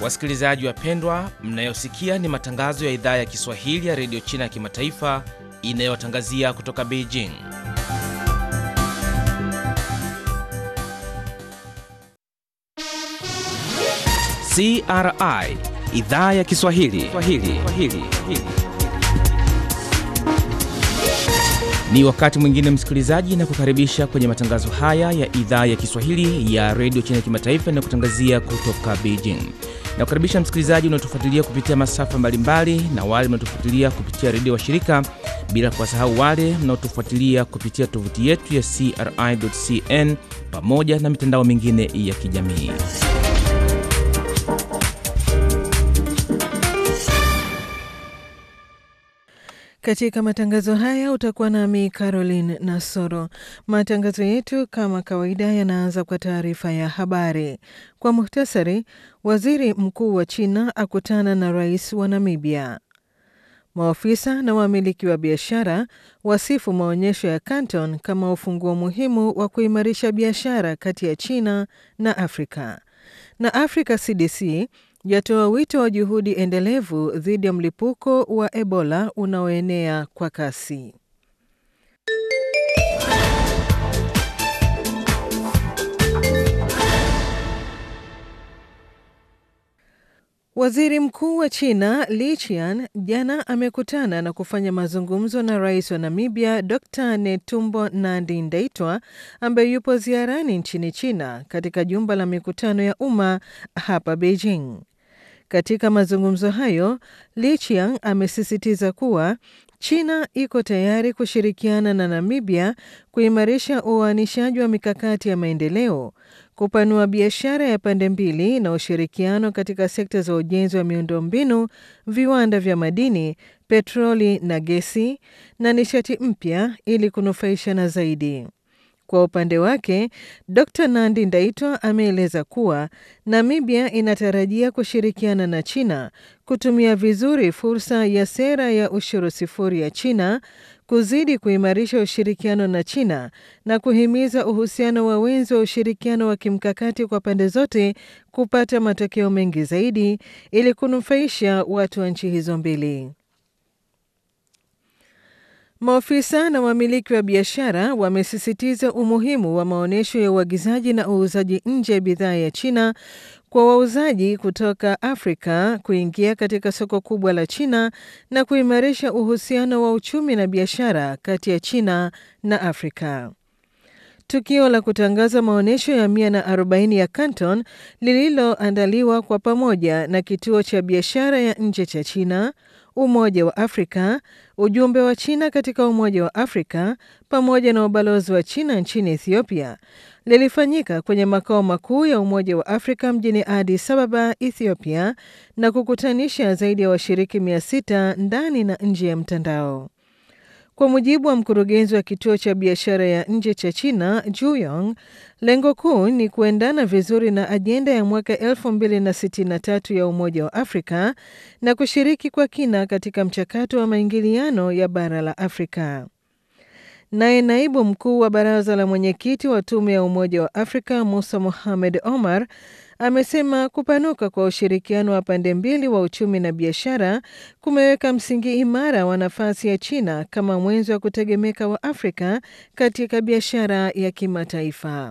Wasikilizaji wapendwa, mnayosikia ni matangazo ya idhaa ya Kiswahili ya redio China ya kimataifa inayotangazia kutoka Beijing. CRI idhaa ya Kiswahili Swahili. Swahili. Ni wakati mwingine msikilizaji, na kukaribisha kwenye matangazo haya ya idhaa ya Kiswahili ya redio China ya kimataifa inayokutangazia kutoka Beijing. Na kukaribisha msikilizaji unaotufuatilia kupitia masafa mbalimbali na wale mnaotufuatilia kupitia redio wa shirika, bila kuwasahau wale mnaotufuatilia kupitia tovuti yetu ya CRI.cn pamoja na mitandao mingine ya kijamii. Katika matangazo haya utakuwa nami Caroline Nasoro. Matangazo yetu kama kawaida yanaanza kwa taarifa ya habari. Kwa muhtasari, waziri mkuu wa China akutana na rais wa Namibia. Maofisa na wamiliki wa biashara wasifu maonyesho ya Canton kama ufunguo muhimu wa kuimarisha biashara kati ya China na Afrika. Na Africa CDC yatoa wito wa juhudi endelevu dhidi ya mlipuko wa Ebola unaoenea kwa kasi. Waziri Mkuu wa China Li Qian jana amekutana na kufanya mazungumzo na Rais wa Namibia Dr. Netumbo Nandi-Ndaitwah ambaye yupo ziarani nchini China katika jumba la mikutano ya umma hapa Beijing. Katika mazungumzo hayo, Li Qiang amesisitiza kuwa China iko tayari kushirikiana na Namibia kuimarisha uainishaji wa mikakati ya maendeleo, kupanua biashara ya pande mbili na ushirikiano katika sekta za ujenzi wa miundombinu, viwanda vya madini, petroli na gesi na nishati mpya ili kunufaishana zaidi. Kwa upande wake, Dr. Nandi Ndaitwah ameeleza kuwa Namibia inatarajia kushirikiana na China kutumia vizuri fursa ya sera ya ushuru sifuri ya China, kuzidi kuimarisha ushirikiano na China na kuhimiza uhusiano wa wenzi wa ushirikiano wa kimkakati kwa pande zote kupata matokeo mengi zaidi ili kunufaisha watu wa nchi hizo mbili. Maofisa na wamiliki wa biashara wamesisitiza umuhimu wa maonyesho ya uagizaji na uuzaji nje ya bidhaa ya China kwa wauzaji kutoka Afrika kuingia katika soko kubwa la China na kuimarisha uhusiano wa uchumi na biashara kati ya China na Afrika. Tukio la kutangaza maonyesho ya 140 ya Canton lililoandaliwa kwa pamoja na kituo cha biashara ya nje cha China, Umoja wa Afrika, ujumbe wa China katika Umoja wa Afrika pamoja na ubalozi wa China nchini Ethiopia lilifanyika kwenye makao makuu ya Umoja wa Afrika mjini Addis Ababa, Ethiopia, na kukutanisha zaidi ya washiriki 600 ndani na nje ya mtandao. Kwa mujibu wa mkurugenzi wa kituo cha biashara ya nje cha China, Juyong, lengo kuu ni kuendana vizuri na ajenda ya mwaka 2063 ya Umoja wa Afrika na kushiriki kwa kina katika mchakato wa maingiliano ya bara la Afrika. Naye naibu mkuu wa baraza la mwenyekiti wa tume ya Umoja wa Afrika Musa Mohamed Omar amesema kupanuka kwa ushirikiano wa pande mbili wa uchumi na biashara kumeweka msingi imara wa nafasi ya China kama mwenzi wa kutegemeka wa Afrika katika biashara ya kimataifa.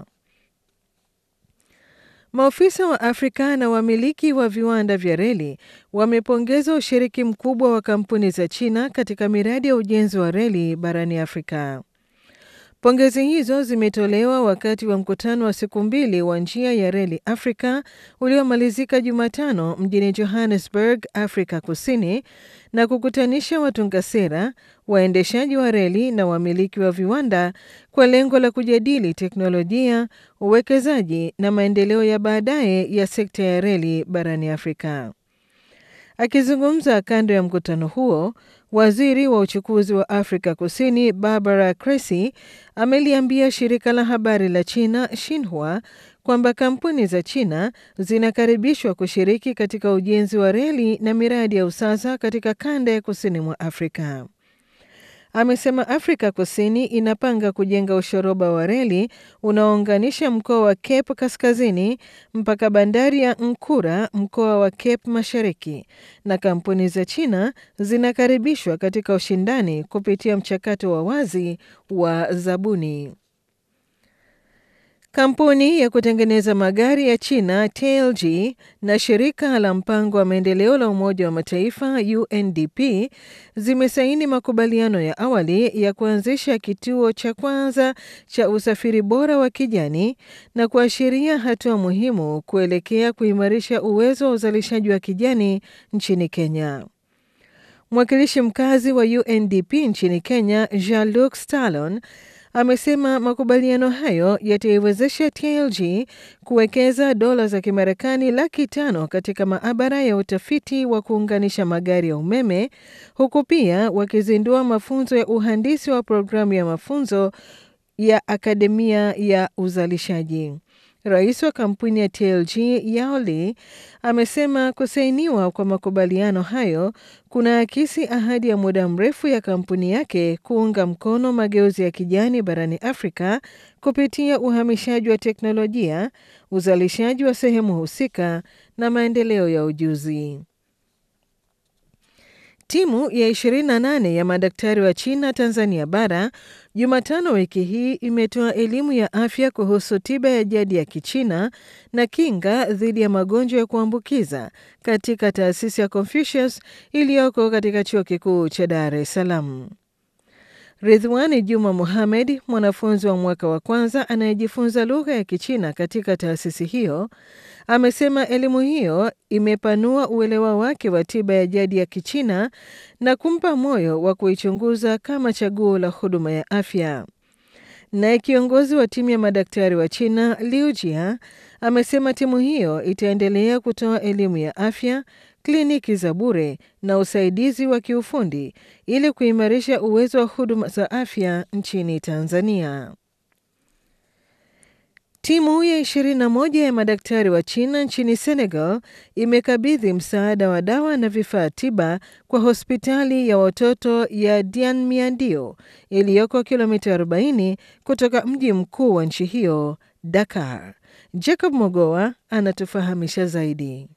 Maofisa wa Afrika na wamiliki wa viwanda vya reli wamepongeza ushiriki mkubwa wa kampuni za China katika miradi ya ujenzi wa reli barani Afrika. Pongezi hizo zimetolewa wakati wa mkutano wa siku mbili wa njia ya reli Afrika uliomalizika Jumatano mjini Johannesburg, Afrika Kusini, na kukutanisha watunga sera, waendeshaji wa reli na wamiliki wa viwanda kwa lengo la kujadili teknolojia, uwekezaji na maendeleo ya baadaye ya sekta ya reli barani Afrika. Akizungumza kando ya mkutano huo, waziri wa uchukuzi wa Afrika Kusini Barbara Crecy ameliambia shirika la habari la China Xinhua kwamba kampuni za China zinakaribishwa kushiriki katika ujenzi wa reli na miradi ya usasa katika kanda ya kusini mwa Afrika. amesema Afrika Kusini inapanga kujenga ushoroba wa reli unaounganisha mkoa wa Cape Kaskazini mpaka bandari ya Nkura, mkoa wa Cape Mashariki, na kampuni za China zinakaribishwa katika ushindani kupitia mchakato wa wazi wa zabuni. Kampuni ya kutengeneza magari ya China TLG na shirika la mpango wa maendeleo la Umoja wa Mataifa UNDP zimesaini makubaliano ya awali ya kuanzisha kituo cha kwanza cha usafiri bora wa kijani na kuashiria hatua muhimu kuelekea kuimarisha uwezo wa uzalishaji wa kijani nchini Kenya. Mwakilishi mkazi wa UNDP nchini Kenya, Jean-Luc Stallon amesema makubaliano hayo yataiwezesha TLG kuwekeza dola za Kimarekani laki tano katika maabara ya utafiti wa kuunganisha magari ya umeme huku pia wakizindua mafunzo ya uhandisi wa programu ya mafunzo ya akademia ya uzalishaji. Rais wa kampuni ya TLG Yao Li amesema kusainiwa kwa makubaliano hayo kuna akisi ahadi ya muda mrefu ya kampuni yake kuunga mkono mageuzi ya kijani barani Afrika kupitia uhamishaji wa teknolojia, uzalishaji wa sehemu husika na maendeleo ya ujuzi. Timu ya 28 ya madaktari wa China Tanzania bara Jumatano wiki hii imetoa elimu ya afya kuhusu tiba ya jadi ya Kichina na kinga dhidi ya magonjwa ya kuambukiza katika taasisi ya Confucius iliyoko katika chuo kikuu cha Dar es Salaam. Ridhwani Juma Muhamed, mwanafunzi wa mwaka wa kwanza anayejifunza lugha ya Kichina katika taasisi hiyo, amesema elimu hiyo imepanua uelewa wake wa tiba ya jadi ya Kichina na kumpa moyo wa kuichunguza kama chaguo la huduma ya afya. Naye kiongozi wa timu ya madaktari wa China Liu Jia amesema timu hiyo itaendelea kutoa elimu ya afya, kliniki za bure na usaidizi wa kiufundi ili kuimarisha uwezo wa huduma za afya nchini Tanzania. Timu ya 21 ya madaktari wa China nchini Senegal imekabidhi msaada wa dawa na vifaa tiba kwa hospitali ya watoto ya Dianmiadio iliyoko kilomita 40 kutoka mji mkuu wa nchi hiyo, Dakar. Jacob Mogoa anatufahamisha zaidi.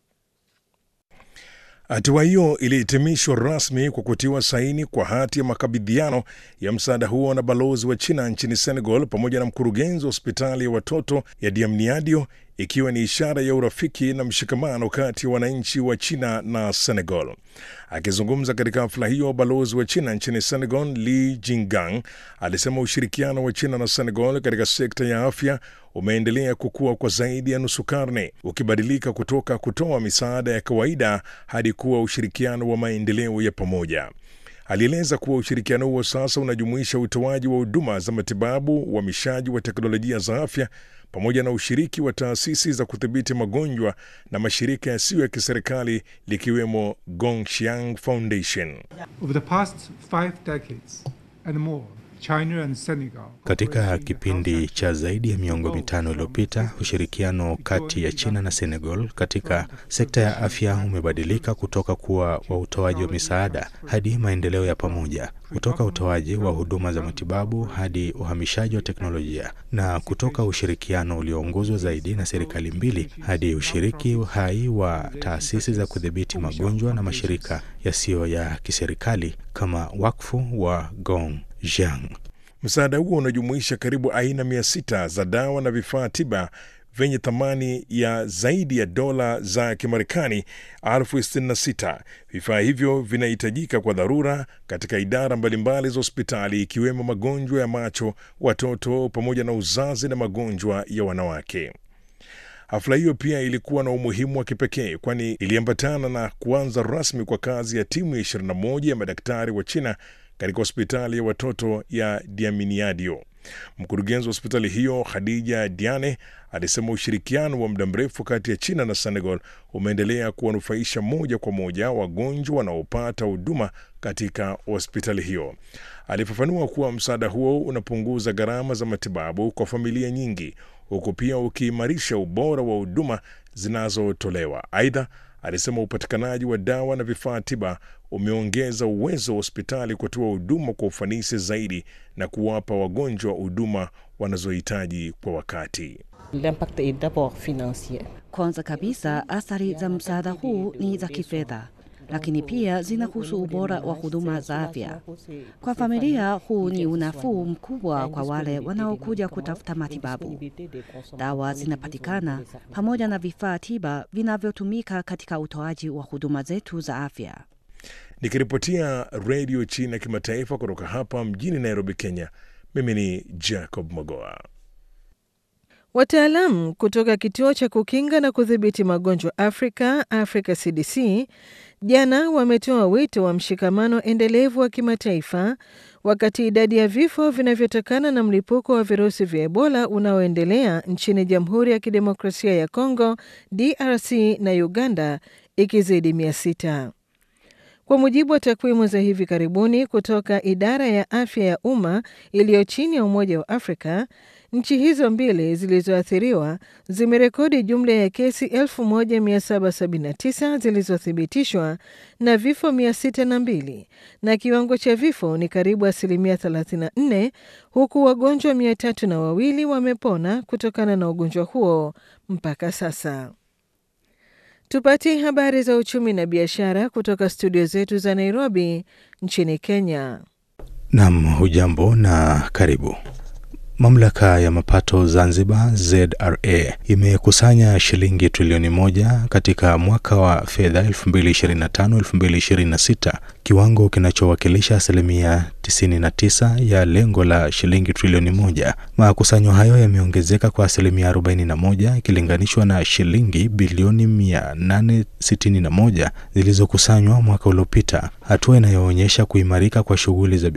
Hatua hiyo ilihitimishwa rasmi kwa kutiwa saini kwa hati ya makabidhiano ya msaada huo na balozi wa China nchini Senegal pamoja na mkurugenzi wa hospitali ya watoto ya Diamniadio, ikiwa ni ishara ya urafiki na mshikamano kati ya wananchi wa China na Senegal. Akizungumza katika hafla hiyo, balozi wa China nchini Senegal Li Jingang alisema ushirikiano wa China na Senegal katika sekta ya afya umeendelea kukua kwa zaidi ya nusu karne, ukibadilika kutoka kutoa misaada ya kawaida hadi kuwa ushirikiano wa maendeleo ya pamoja. Alieleza kuwa ushirikiano huo sasa unajumuisha utoaji wa huduma za matibabu, uhamishaji wa teknolojia za afya pamoja na ushiriki wa taasisi za kudhibiti magonjwa na mashirika yasiyo ya kiserikali likiwemo Gongxiang Foundation. Over the past five decades and more, China and Senegal Katika kipindi cha zaidi ya miongo mitano iliyopita, ushirikiano kati ya China na Senegal katika sekta ya afya umebadilika kutoka kuwa wa utoaji wa misaada hadi maendeleo ya pamoja, kutoka utoaji wa huduma za matibabu hadi uhamishaji wa teknolojia, na kutoka ushirikiano ulioongozwa zaidi na serikali mbili hadi ushiriki hai wa taasisi za kudhibiti magonjwa na mashirika yasiyo ya kiserikali kama wakfu wa Gongxiang. Msaada huo unajumuisha karibu aina mia sita za dawa na vifaa tiba vyenye thamani ya zaidi ya dola za Kimarekani elfu sitini na sita. Vifaa hivyo vinahitajika kwa dharura katika idara mbalimbali za hospitali ikiwemo magonjwa ya macho, watoto pamoja na uzazi na magonjwa ya wanawake. Hafla hiyo pia ilikuwa na umuhimu wa kipekee kwani iliambatana na kuanza rasmi kwa kazi ya timu ya 21 ya madaktari wa China katika hospitali ya watoto ya Diaminiadio. Mkurugenzi wa hospitali hiyo Khadija Diane alisema ushirikiano wa muda mrefu kati ya China na Senegal umeendelea kuwanufaisha moja kwa moja wagonjwa wanaopata huduma katika hospitali hiyo. Alifafanua kuwa msaada huo unapunguza gharama za matibabu kwa familia nyingi, huku pia ukiimarisha ubora wa huduma zinazotolewa. Aidha, alisema upatikanaji wa dawa na vifaa tiba umeongeza uwezo wa hospitali kutoa huduma kwa ufanisi zaidi na kuwapa wagonjwa huduma wanazohitaji kwa wakati. L'impact est d'abord financier. Kwanza kabisa, athari za msaada huu ni za kifedha, lakini pia zinahusu ubora wa huduma za afya. Kwa familia, huu ni unafuu mkubwa kwa wale wanaokuja kutafuta matibabu. Dawa zinapatikana pamoja na vifaa tiba vinavyotumika katika utoaji wa huduma zetu za afya. Nikiripotia redio China kimataifa kutoka hapa mjini Nairobi, Kenya, mimi ni Jacob Mogoa. Wataalamu kutoka kituo cha kukinga na kudhibiti magonjwa Afrika, Africa CDC, jana wametoa wito wa mshikamano endelevu wa kimataifa wakati idadi ya vifo vinavyotokana na mlipuko wa virusi vya Ebola unaoendelea nchini Jamhuri ya Kidemokrasia ya Kongo, DRC na Uganda ikizidi mia sita. Kwa mujibu wa takwimu za hivi karibuni kutoka idara ya afya ya umma iliyo chini ya Umoja wa Afrika, nchi hizo mbili zilizoathiriwa zimerekodi jumla ya kesi 1779 zilizothibitishwa na vifo 602 na kiwango cha vifo ni karibu asilimia 34, huku wagonjwa mia tatu na wawili wamepona kutokana na ugonjwa huo mpaka sasa. Tupate habari za uchumi na biashara kutoka studio zetu za Nairobi nchini Kenya. Nam, hujambo na karibu. Mamlaka ya mapato Zanzibar ZRA imekusanya shilingi trilioni moja katika mwaka wa fedha 2025-2026, kiwango kinachowakilisha asilimia 99 ya lengo la shilingi trilioni moja. Makusanyo hayo yameongezeka kwa asilimia 41 ikilinganishwa na shilingi bilioni 861 zilizokusanywa mwaka uliopita, hatua inayoonyesha kuimarika kwa shughuli za